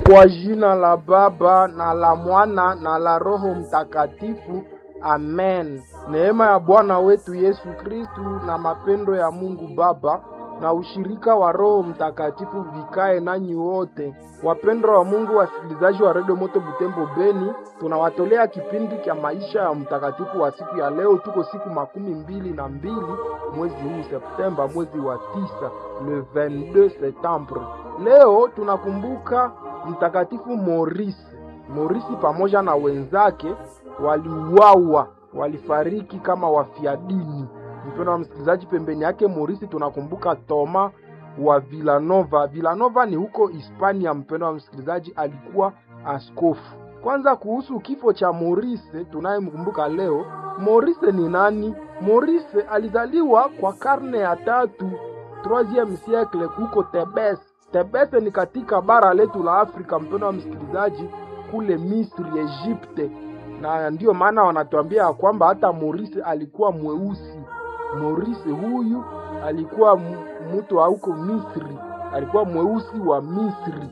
Kwa jina la Baba na la Mwana na la Roho Mtakatifu, amen. Neema ya Bwana wetu Yesu Kristu na mapendo ya Mungu Baba na ushirika wa Roho Mtakatifu vikae nanyi wote. Wapendwa wa Mungu, wasikilizaji wa Redio Moto Butembo Beni, tunawatolea kipindi cha maisha ya mtakatifu wa siku ya leo. Tuko siku makumi mbili na mbili mwezi huu Septemba, mwezi wa tisa, le 22 septembre. Leo tunakumbuka mtakatifu Morisi. Morisi pamoja na wenzake waliuawa, walifariki kama wafiadini. Mpendwa wa msikilizaji, pembeni yake Morisi tunakumbuka Toma wa Villanova. Villanova ni huko Hispania. Mpendwa wa msikilizaji, alikuwa askofu. Kwanza kuhusu kifo cha Morise tunayemkumbuka leo. Morise ni nani? Morise alizaliwa kwa karne ya tatu 3 siècle huko Tebes. Tebes ni katika bara letu la Afrika, mpendwa wa msikilizaji, kule Misri, Egypte, na ndiyo maana wanatuambia kwamba hata Morise alikuwa mweusi. Morise huyu alikuwa mtu wa huko Misri, alikuwa mweusi wa Misri,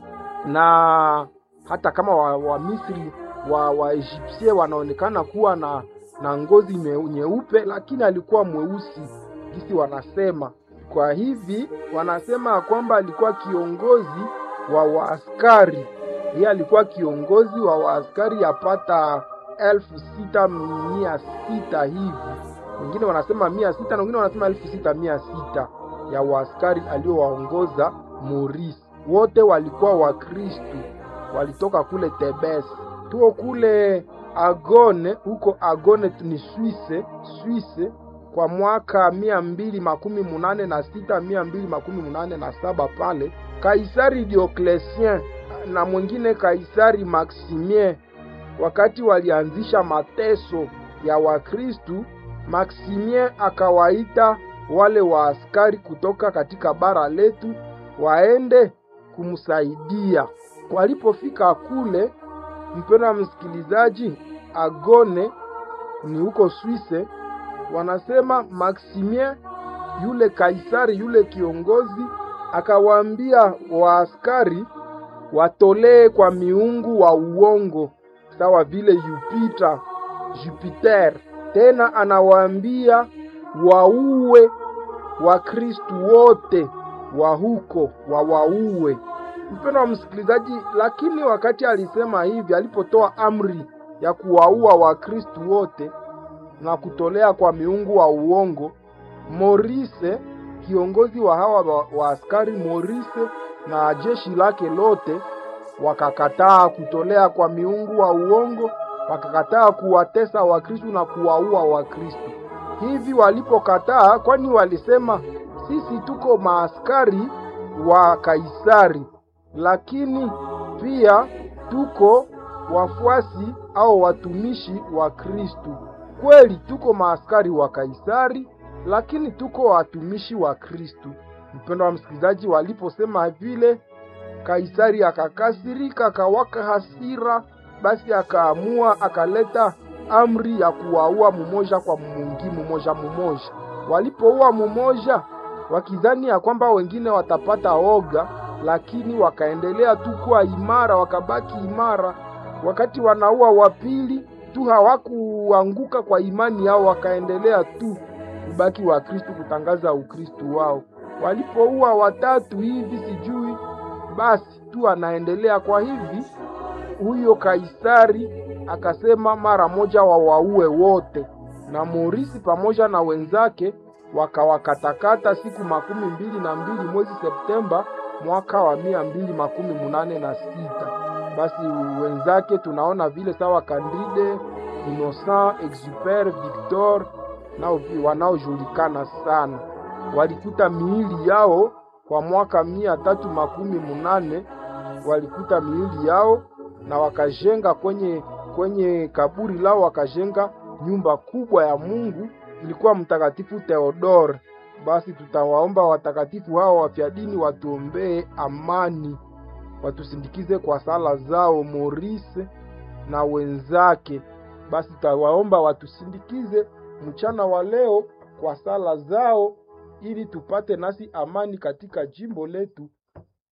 na hata kama wa, wa Misri wa wa Egyptie wanaonekana kuwa na na ngozi nyeupe, lakini alikuwa mweusi gisi wanasema. Kwa hivi wanasema kwamba alikuwa kiongozi wa waaskari. Yeye alikuwa kiongozi wa waaskari yapata elfu sita mia sita hivi wengine wanasema mia sita na wengine wanasema elfu sita mia sita ya waaskari aliowaongoza Morisi. Wote walikuwa Wakristu, walitoka kule Tebes. Tuo kule Agone, huko Agone ni Swise, Swise kwa mwaka mia mbili makumi munane na sita mia mbili makumi munane na saba pale Kaisari Diocletien na mwingine Kaisari Maximien, wakati walianzisha mateso ya Wakristu Maximien akawaita wale waaskari kutoka katika bara letu waende kumsaidia. Walipofika kule, mpendwa msikilizaji, Agone ni huko Swise, wanasema Maximien yule kaisari yule kiongozi akawaambia waaskari watolee kwa miungu wa uongo sawa vile Jupiter, Jupiter tena anawaambia wauwe Wakristu wote wa huko wawauwe. Mpendwa wa msikilizaji, lakini wakati alisema hivi, alipotoa amri ya kuwaua Wakristu wote na kutolea kwa miungu wa uongo, Morise kiongozi wa hawa wa askari Morise na jeshi lake lote wakakataa kutolea kwa miungu wa uongo wakakataa kuwatesa Wakristu na kuwaua Wakristu. Hivi walipokataa, kwani walisema sisi tuko maaskari wa Kaisari, lakini pia tuko wafuasi au watumishi wa Kristu. Kweli tuko maaskari wa Kaisari, lakini tuko watumishi wa Kristu. Mpendo wa msikilizaji, waliposema vile, Kaisari akakasirika, akawaka hasira basi akaamua akaleta amri ya kuwaua mumoja kwa mungi mumoja mumoja. Walipoua mumoja, wakidhani ya kwamba wengine watapata oga, lakini wakaendelea tu kuwa imara, wakabaki imara. Wakati wanaua wa pili tu hawakuanguka kwa imani yao, wakaendelea tu kubaki wa Kristu, kutangaza Ukristu wao. Walipoua watatu hivi sijui, basi tu anaendelea kwa hivi huyo Kaisari akasema mara moja wawaue wote, na Morisi pamoja na wenzake wakawakatakata siku makumi mbili na mbili mwezi Septemba mwaka wa mia mbili makumi munane na sita. Basi wenzake tunaona vile sawa Candide, Innocent, Exuper, Victor nao wanaojulikana sana, walikuta miili yao kwa mwaka mia tatu makumi munane walikuta miili yao na wakajenga kwenye kwenye kaburi lao wakajenga nyumba kubwa ya Mungu, ilikuwa Mtakatifu Theodore. Basi tutawaomba watakatifu hao wafyadini watuombee amani, watusindikize kwa sala zao, Morise na wenzake. Basi tutawaomba watusindikize mchana wa leo kwa sala zao, ili tupate nasi amani katika jimbo letu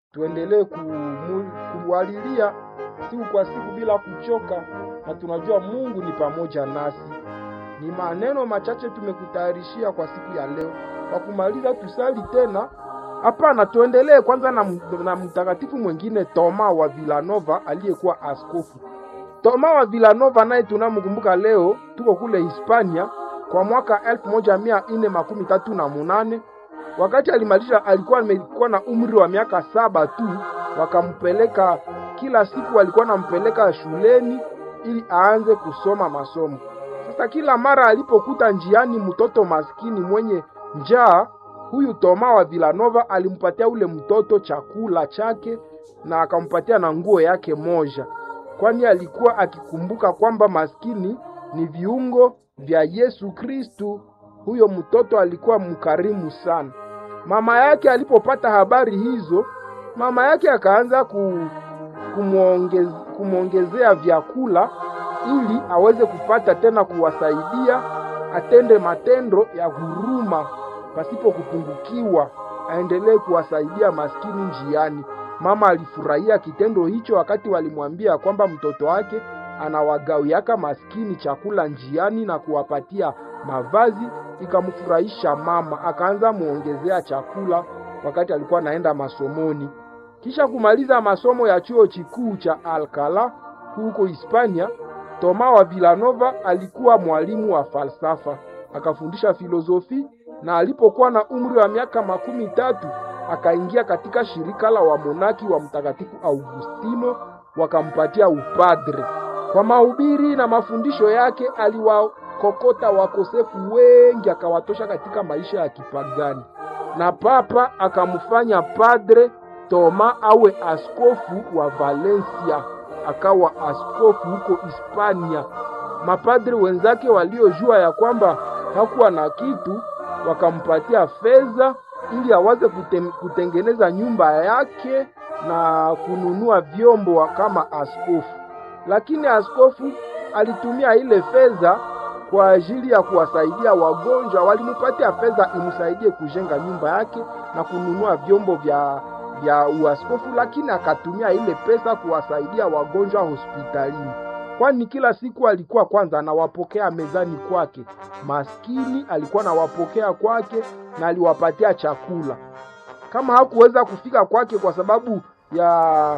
tuendelee kumu- kumwalilia siku kwa siku bila kuchoka, na tunajua Mungu ni pamoja nasi. Ni maneno machache tumekutayarishia kwa siku ya leo. Kwa kumaliza, tusali tena? Hapana, tuendelee kwanza na, m- na mtakatifu mwingine Toma wa Villanova aliyekuwa askofu. Toma wa Villanova naye tunamkumbuka leo, tuko kule Hispania kwa mwaka elfu moja mia nne makumi tatu na munane wakati alimaliza alikuwa amekuwa na umri wa miaka saba tu, wakampeleka kila siku, walikuwa nampeleka shuleni ili aanze kusoma masomo. Sasa kila mara alipokuta njiani mtoto maskini mwenye njaa, huyu Toma wa Villanova alimpatia ule mtoto chakula chake na akampatia na nguo yake moja, kwani alikuwa akikumbuka kwamba maskini ni viungo vya Yesu Kristu. Huyo mtoto alikuwa mkarimu sana. Mama yake alipopata habari hizo, mama yake akaanza ku, kumuongez, kumwongezea vyakula ili aweze kupata tena kuwasaidia, atende matendo ya huruma pasipo kupungukiwa, aendelee kuwasaidia maskini njiani. Mama alifurahia kitendo hicho wakati walimwambia kwamba mtoto wake anawagawiaka maskini chakula njiani na kuwapatia mavazi. Ikamfurahisha mama, akaanza muongezea chakula wakati alikuwa anaenda masomoni. Kisha kumaliza masomo ya chuo kikuu cha Alcala huko Hispania, Toma wa Villanova alikuwa mwalimu wa falsafa, akafundisha filosofi na alipokuwa na umri wa miaka makumi tatu akaingia katika shirika la wamonaki wa Mtakatifu Augustino, wakampatia upadre. Kwa mahubiri na mafundisho yake aliwakokota wakosefu wengi, akawatosha katika maisha ya kipagani, na papa akamfanya padre Toma awe askofu wa Valencia, akawa askofu huko Hispania. Mapadre wenzake waliojua ya kwamba hakuwa na kitu, wakampatia fedha ili aweze kutem, kutengeneza nyumba yake na kununua vyombo wa- kama askofu. Lakini askofu alitumia ile fedha kwa ajili ya kuwasaidia wagonjwa. Walimpatia fedha imsaidie kujenga nyumba yake na kununua vyombo vya vya uaskofu, lakini akatumia ile pesa kuwasaidia wagonjwa hospitalini, kwani kila siku alikuwa kwanza anawapokea mezani kwake. Maskini alikuwa anawapokea kwake na aliwapatia chakula. Kama hakuweza kufika kwake kwa sababu ya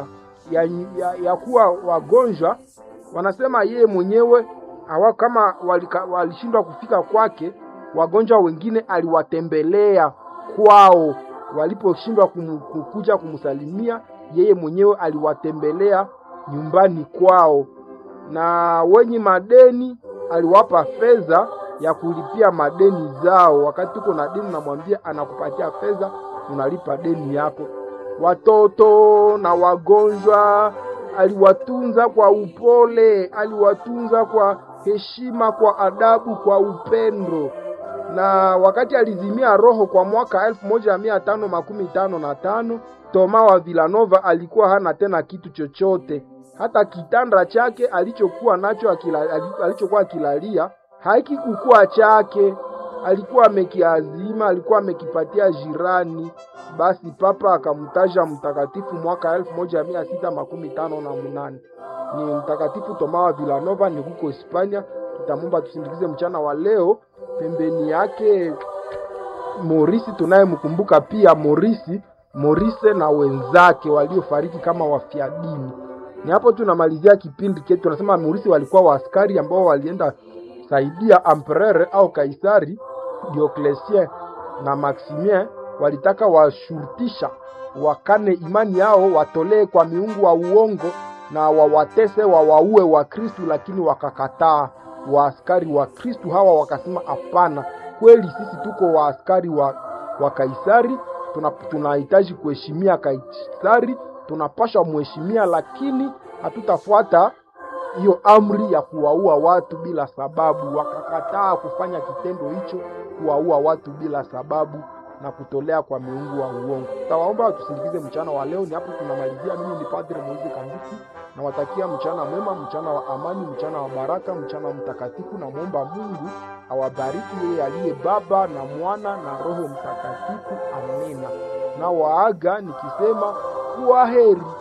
ya, ya, ya kuwa wagonjwa, wanasema yeye mwenyewe hawa kama walika- walishindwa kufika kwake, wagonjwa wengine aliwatembelea kwao. Waliposhindwa kumu- kukuja kumsalimia, yeye mwenyewe aliwatembelea nyumbani kwao, na wenye madeni aliwapa fedha ya kulipia madeni zao. Wakati uko na deni, namwambia anakupatia fedha, unalipa deni yako. Watoto na wagonjwa aliwatunza kwa upole, aliwatunza kwa heshima, kwa adabu, kwa upendo. Na wakati alizimia roho kwa mwaka elfu moja mia tano makumi tano na tano Toma wa Villanova alikuwa hana tena kitu chochote, hata kitanda chake alichokuwa nacho akila, alichokuwa akilalia hakikukuwa chake, alikuwa amekiazima, alikuwa amekipatia jirani. Basi papa akamtaja mtakatifu mwaka elfu moja mia sita makumi tano na munane ni mtakatifu Toma wa Villanova, ni huko Hispania. Tutamwomba tusindikize mchana wa leo. Pembeni yake Morisi tunayemkumbuka pia Morisi Morise na wenzake waliofariki kama wafia dini. Ni hapo tunamalizia kipindi chetu. Tunasema Morisi walikuwa waaskari ambao walienda saidia empereur au Kaisari Diocletien na Maximien, walitaka washurutisha wakane imani yao, watolee kwa miungu wa uongo na wawatese wawaue wa Kristu, lakini wakakataa. Waaskari wa Kristu hawa wakasema hapana, kweli sisi tuko waaskari wa, wa Kaisari, tuna- tunahitaji kuheshimia Kaisari, tunapasha muheshimia, lakini hatutafuata hiyo amri ya kuwaua watu bila sababu. Wakakataa kufanya kitendo hicho, kuwaua watu bila sababu na kutolea kwa miungu wa uongo. Tutawaomba watusindikize mchana wa leo. Ni hapo tunamalizia. Mimi ni Padre Moize Kanduki, nawatakia mchana mwema, mchana wa amani, mchana wa baraka, mchana mtakatifu. Namwomba Mungu awabariki yeye aliye Baba na Mwana na Roho Mtakatifu. Amina. Na waaga nikisema kwa heri.